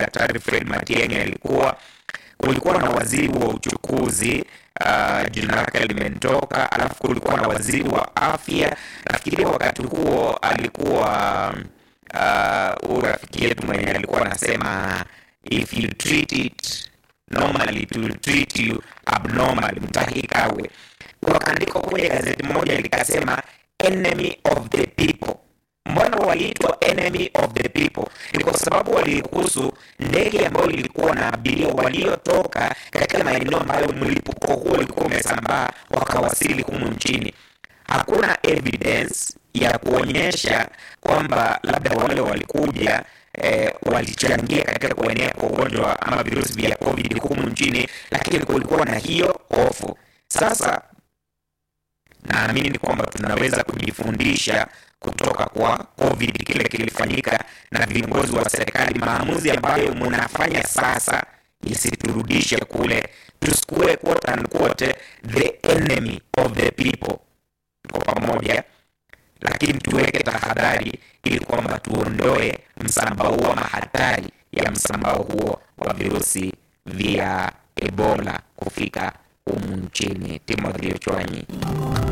Daktari Fred Matiang'i alikuwa kulikuwa na waziri wa uchukuzi uh, jina lake limetoka, alafu kulikuwa na waziri wa afya. Nafikiria wakati huo alikuwa uh, rafiki yetu mwenye alikuwa anasema if you treat it normally it will treat you abnormal, Mutahi Kagwe. Wakaandika kwenye gazeti moja likasema enemy of the people. Mbona waliitwa enemy of the people? Ni kwa sababu waliruhusu ndege ambayo ilikuwa na abiria waliotoka katika maeneo ambayo mlipuko huo ulikuwa umesambaa wakawasili humu nchini. Hakuna evidence ya kuonyesha kwamba labda wale walikuja eh, walichangia katika kuenea kwa ugonjwa ama virusi vya COVID humu nchini, lakini kulikuwa na hiyo hofu. Sasa naamini kwamba tunaweza kujifundisha kutoka kwa COVID kile kilifanyika na viongozi wa serikali. Maamuzi ambayo mnafanya sasa isiturudishe kule, tusikue quote unquote the enemy of the people. Tuko pamoja, lakini tuweke tahadhari ili kwamba tuondoe msambao huo ama hatari ya msambao huo wa virusi vya Ebola kufika humu nchini. Timothy Ochwanyi.